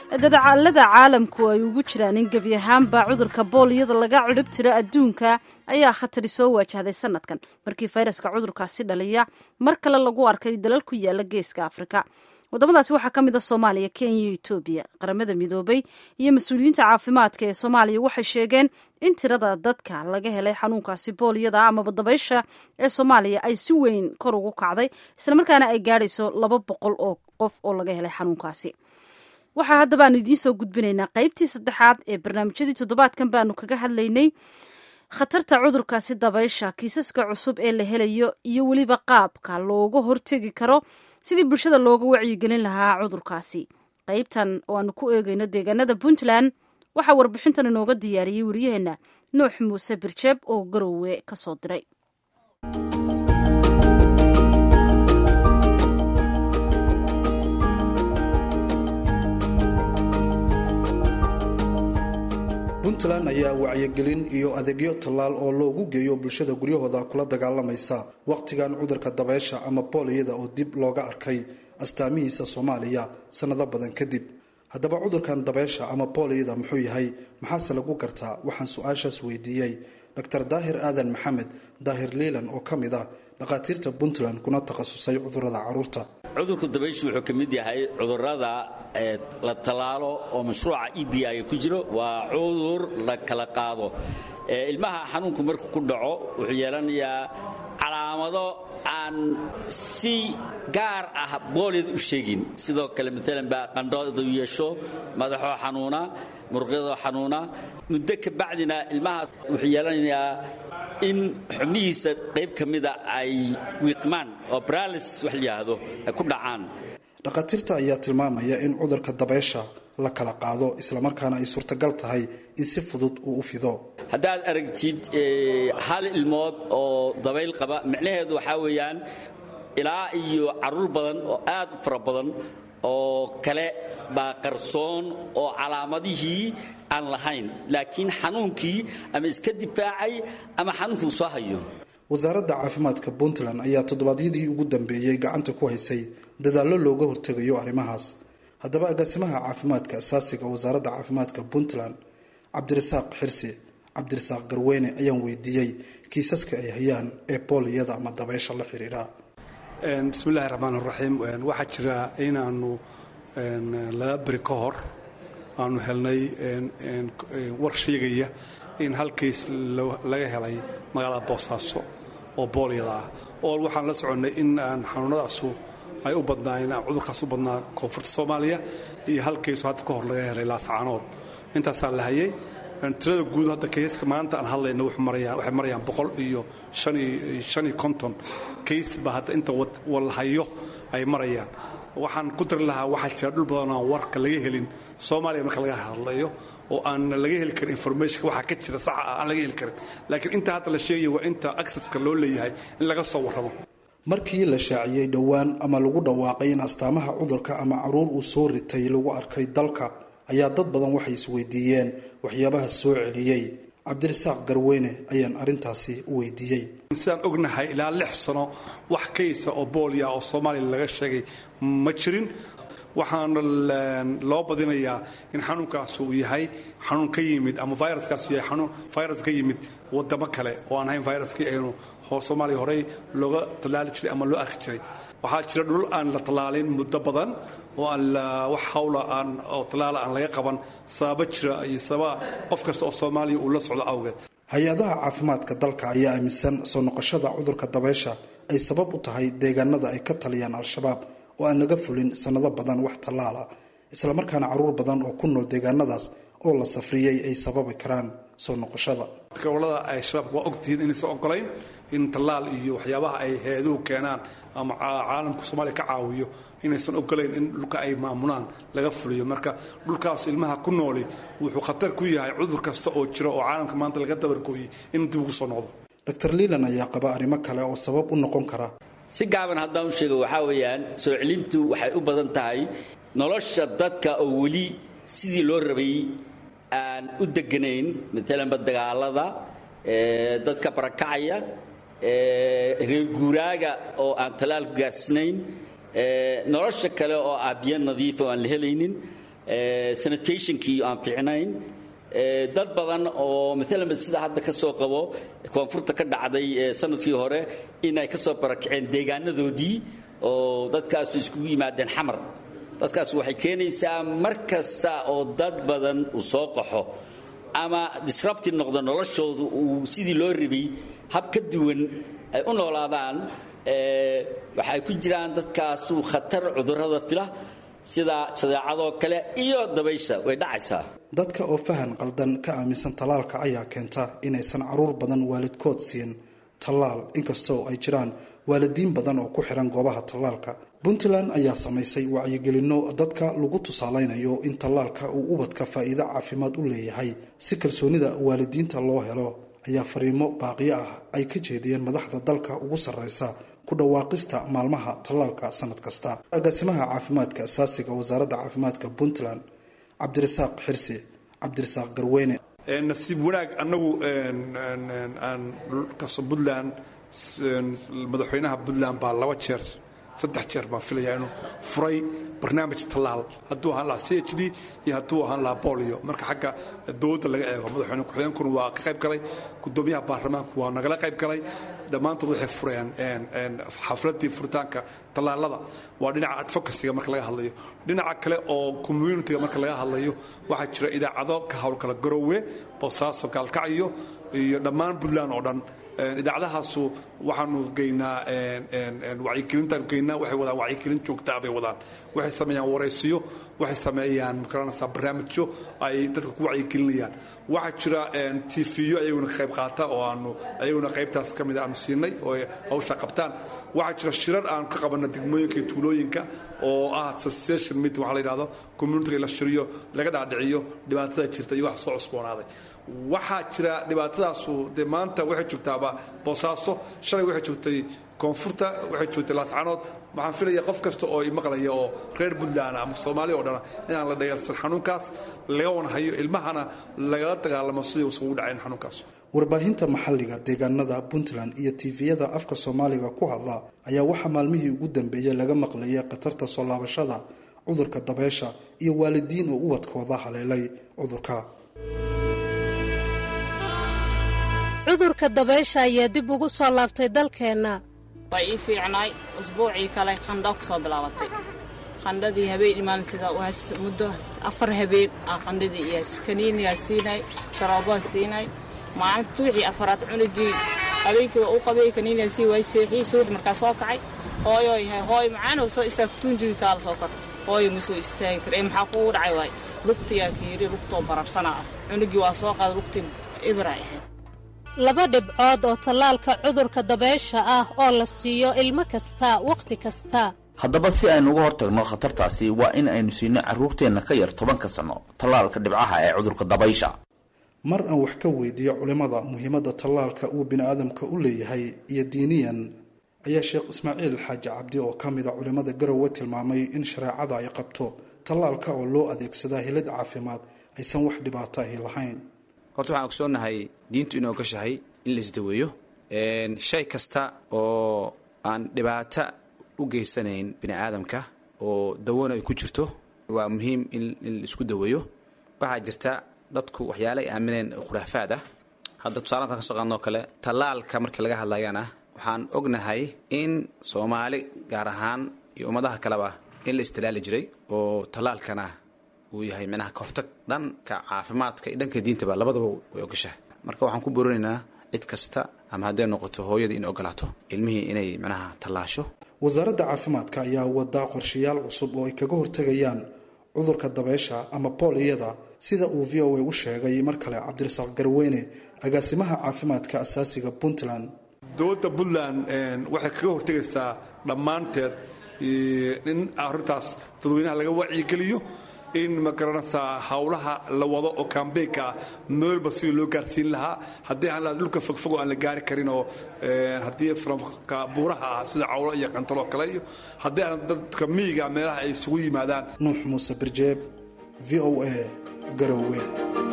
dadacaalada caalamku ay ugu jiraan in gebi ahaanba cudurka booliyada laga cudhib tiro adduunka ayaa khatari soo waajahday sanadkan markii fayraska cudurkaasi dhaliya mar kale lagu arkay dalal ku yaala geeska afrika wadamadaasi waxaa ka mid a soomaaliya kenya iyo etoobiya qaramada midoobay iyo mas-uuliyiinta caafimaadka ee soomaaliya waxay sheegeen in tirada dadka laga helay xanuunkaasi booliyada amaba dabaysha ee soomaaliya ay si weyn kor ugu kacday islamarkaana ay gaadhayso laba boqol oo qof oo laga helay xanuunkaasi waxaa haddaba aanu idiin soo gudbinaynaa qaybtii saddexaad ee barnaamijyadii toddobaadkan baanu kaga hadlaynay khatarta cudurkaasi dabaysha kiisaska cusub ee la helayo iyo weliba qaabka looga hortegi karo sidii bulshada looga wacyigelin lahaa cudurkaasi qaybtan oo aanu ku eegayno deegaanada puntland waxaa warbixintan inooga diyaariyey waryaheena nuux muuse birjeeb oo garowe ka soo diray puntland ayaa wacyigelin iyo adeegyo tallaal oo loogu geeyo bulshada guryahooda kula dagaalamaysa wakhtigan cudurka dabeysha ama booliyada oo dib looga arkay astaamihiisa soomaaliya sannado badan kadib haddaba cudurkan dabeysha ama booliyada muxuu yahay maxaase lagu gartaa waxaan su-aashaas weydiiyey dor daahir aadan maxamed daahir liilan oo ka mid ah dhakhaatiirta puntland kuna takhasusay cudurada caruurta cudurku dabayshu wuxuu ka mid yahay cudurada la tallaalo oo mashruuca e b i ku jiro waa cudur la kala qaado ilmaha xanuunku markuu ku dhaco wuxuu yeelanayaa calaamado aan si gaar ah booliyada u sheegin sidoo kale maalan baa qandhoodu yeesho madaxoo xanuuna muruqyadoo xanuuna muddo ka bacdina ilmahaas wuxuu yeelanayaa in xubnihiisa qayb ka mida ay wiiqmaan oo bralisis wax layidhaahdo ay ku dhacaan dhakhaatiirta ayaa tilmaamaya in cudurka dabeysha la kala qaado islamarkaana ay suurtagal tahay in si fudud uu u fido haddaad aragtid hal ilmood oo dabayl qaba micnaheedu waxaa weeyaan ilaa iyo carruur badan oo aad u fara badan oo kale baa qarsoon oo calaamadihii aan lahayn laakiin xanuunkii ama iska difaacay ama xanuunkuu soo hayo wasaaradda caafimaadka puntland ayaa toddobaadyadii ugu dambeeyey gacanta ku haysay dadaallo looga hortegayo arrimahaas haddaba agaasimaha caafimaadka asaasiga wasaaradda caafimaadka puntland cabdirasaaq xirsi cabdirasaaq garweyne ayaan weydiiyey kiisaska ay hayaan ee booliyada ama dabeysha la xiriira bismillahi raxmaan raxiim waxaa jira inaanu laba beri ka hor aanu helnay war sheegaya in hal kiis laga helay magaalada boosaaso oo booliyada ah oo waxaan la soconnay in aan xanuunadaasu ay u badnaayeen cudurkaas u badnaa koonfurta soomaaliya iyo hal kiiso hadda ka hor laga helay laascaanood intaasaa la hayay tirada guud hadda kayska maanta aan hadlayna waxay marayaan boqol iyo shaniyo konton kays baa hadda inta walhayo ay marayaan waxaan ku dari lahaa waxaa jira dhul badan aan warka laga helin soomaaliya marka laga hadlayo oo aan laga heli karin informationka waxaa ka jira saxa ah aan laga heli karin laakiin inta hadda la sheegaya waa inta accesska loo leeyahay in laga soo warramo markii la shaaciyey dhowaan ama lagu dhawaaqay in astaamaha cudurka ama caruur uu soo ritay lagu arkay dalka ayaa dad badan waxay isweydiiyeen waxyaabaha soo celiyey cabdirasaaq garweyne ayaan arrintaasi u weydiiyey sidaan ognahay ilaa lix sano wax kaysa oo booliya oo soomaaliya laga sheegay ma jirin waxaana loo badinayaa in xanuunkaas uu yahay xanuun ka yimid ama viruskaas yahay xanuun virus ka yimid wadamo kale oo aan ahayn viruskii aynu soomaaliya horey looga tallaali jiray ama loo arki jiray waxaa jira dhul aan la tallaalin muddo badan oo aan wax hawla aan oo tallaala aan laga qaban sababa jira iyo sababa qof kasta oo soomaaliya uu la socdo awgeed hay-adaha caafimaadka dalka ayaa aaminsan soo noqoshada cudurka dabeysha ay sabab u tahay deegaanada ay ka taliyaan al-shabaab oo aan laga fulin sannado badan wax tallaala islamarkaana caruur badan oo ku nool deegaanadaas oo la safriyey ay sababi karaan soo noqoshada gobolada ay shabaabka waa ogtihiin inaysan ogolayn in tallaal iyo waxyaabaha ay hay-aduhu keenaan ama caalamka soomaaliya ka caawiyo inaysan ogolayn in dhulka ay maamulaan laga fuliyo marka dhulkaas ilmaha ku nooli wuxuu khatar ku yahay cudur kasta oo jira oo caalamka maanta laga dabargooyey in dib ugu soo noqdo dor liilan ayaa qaba arrimo kale oo sabab u noqon kara si gaaban haddaan u sheego waxaa weeyaan soo celintu waxay u badan tahay nolosha dadka oo weli sidii loo rabay aan u deganayn maalanba dagaalada dadka barakacaya reer guuraaga oo aan talaalku gaarsinayn nolosha kale oo ah biyo nadiifa oo aan la helaynin sanitationkii aan fiicnayn dad badan oo maalan sida hadda ka soo qabo koonfurta ka dhacday sanadkii hore inay ka soo barakaceen deegaanadoodii oo dadkaasu iskugu yimaadeen xamar dadkaas waxay keenaysaa mar kasta oo dad badan uu soo qaxo ama disrupti noqdo noloshoodu uu sidii loo ribay hab ka duwan ay u noolaadaan waxay ku jiraan dadkaasu khatar cudurrada fila sida jadeecadoo kale iyo dabaysha way dhacaysaa dadka oo fahan qaldan ka aaminsan tallaalka ayaa keenta inaysan caruur badan waalidkood siin tallaal inkastoo ay jiraan waalidiin badan oo ku xiran goobaha tallaalka puntland ayaa samaysay wacyigelinno dadka lagu tusaalaynayo in tallaalka uu ubadka faa'iido caafimaad u leeyahay si kalsoonida waalidiinta loo helo ayaa fariimo baaqiyo ah ay ka jeediyeen madaxda dalka ugu sarreysa ku dhawaaqista maalmaha tallaalka sanad kasta agaasimaha caafimaadka asaasiga wasaaradda caafimaadka puntland cabdirasaaq xirsi cabdirasaaq garweyne nasiib wanaag annagu aan kaso puntland madaxweynaha puntland baa laba jeer saddex jeer baan filaya inuu furay barnaamij tallaal hadduu ahaan lahaa c h d iyo hadduu ahaan lahaa bolio marka xagga dowladda laga eego madaxweyne ku-xigeenkuna waa ka qayb galay gudoomiyaha baarlamaanku waa nagala qayb galay dhammaantood waxay fureen xafladii furitaanka tallaalada waa dhinaca advocacyga marka laga hadlayo dhinaca kale oo communitiga marka laga hadlayo waxaa jira idaacado ka howlgala garowe boosaaso gaalkacyo iyo dhammaan puntland oo dhan idaacadahaasu waxaanu geynaa wacyigelintaanu geynaa waxay wadaan wacyigelin joogtaa bay wadaan waxay sameeyaan waraysiyo waxay sameeyaan makaranaysaa barnaamijyo ay dadka ku wacyigelinayaan waxaa jira tv-yo ayaguna qayb qaata oo aanu ayaguna qaybtaas ka mid aanu siinay oo hawsha qabtaan waxaa jira shirar aan ka qabana degmooyinka iyo tuulooyinka oo ah association meeting waxa la yidhahdo communitiga la shiriyo laga dhaadhiciyo dhibaatada jirta iyo wax soo cusboonaaday waxaa jira dhibaatadaasu dee maanta waxay joogtaaba boosaaso shalay waxay joogtay koonfurta waxay joogtay laascanood waxaan filaya qof kasta oo imaqlaya oo reer puntland ama soomaali oo dhana inaan la dhayalsan xanuunkaas laga wanhayo ilmahana lagala dagaalamo sidii uusan ugu dhacayn xanuunkaas warbaahinta maxalliga deegaanada puntland iyo tifiyada afka soomaaliga ku hadla ayaa waxaa maalmihii ugu dambeeyey laga maqlayay khatarta soo laabashada cudurka dabeesha iyo waalidiin oo ubadkooda haleelay cudurka cudurka dabaysha ayaa dib ugu soo laabtay dalkeenna waa ii fiicnaay usbuucii kale qandha ku soo bilaabatay qandhadii habeen imaan sida muddo afar habeen aa qandhadii iyaas kaniiniyaa siinay sharoobaha siinay maalinta wixii afaraad cunugii habeenkiiba u qabay kaniiniyaa sii waay seexiyey subax markaa soo kacay hooyoo yahay hooy macaanoo soo istaag tuunjigii kaala soo kor hooyo ma soo istaagi kar ee maxaa kugu dhacay waay lugtiyaa fiiri lugtoo bararsanaa ah cunugii waa soo qaada lugtii ibra ahayd laba dhibcood oo tallaalka cudurka dabeysha ah oo la siiyo ilmo kasta wakhti kasta haddaba si aynu uga hortagno khatartaasi waa in aynu siino carruurteenna ka yar tobanka sanno tallaalka dhibcaha ee cudurka dabaysha mar aan wax ka weydiiyo culimmada muhiimadda tallaalka uu bini'aadamka u leeyahay iyo diiniyan ayaa sheekh ismaaciil xaaji cabdi oo ka mida culimmada garowe tilmaamay in shareecada ay qabto tallaalka oo loo adeegsadaa hilid caafimaad aysan wax dhibaato ahi lahayn horta waxaan ogsoonnahay diintu inuu gashahay in la isdaweeyo shay kasta oo aan dhibaato u geysanayn bini aadamka oo dawona ay ku jirto waa muhiim in la isku daweeyo waxaa jirta dadku waxyaale ay aamineen khuraafaad ah hadda tusaalaanka ka soo qaadnoo kale tallaalka markii laga hadlayana waxaan ognahay in soomaali gaar ahaan iyo ummadaha kaleba in la istilaali jiray oo tallaalkana uu yahay micnaha ka hortag dhanka caafimaadka iyo dhanka diintaba labadaba way ogashahay marka waxaan ku boorinaynaa cid kasta ama hadday noqoto hooyada in ogolaato ilmihii inay micnaha tallaasho wasaaradda caafimaadka ayaa wadaa qorshayaal cusub oo ay kaga hortegayaan cudurka dabeysha ama booliyada sida uu v o a u sheegay mar kale cabdirasaaq garweyne agaasimaha caafimaadka asaasiga puntland dowladda puntland waxay kaga hortegaysaa dhammaanteed in arrintaas dadweynaha laga wacyigeliyo in ma garanaysaa howlaha la wado oo kambeynka ah meelba sidii loo gaarsiin lahaa haddii aan dhulka fogfogo aan la gaari karin oo haddii framka buuraha ah sida cawlo iyo qantalo kale iyo haddii aan dadka miyiga meelaha ay isugu yimaadaan nuux muuse birjeeb v o a garowe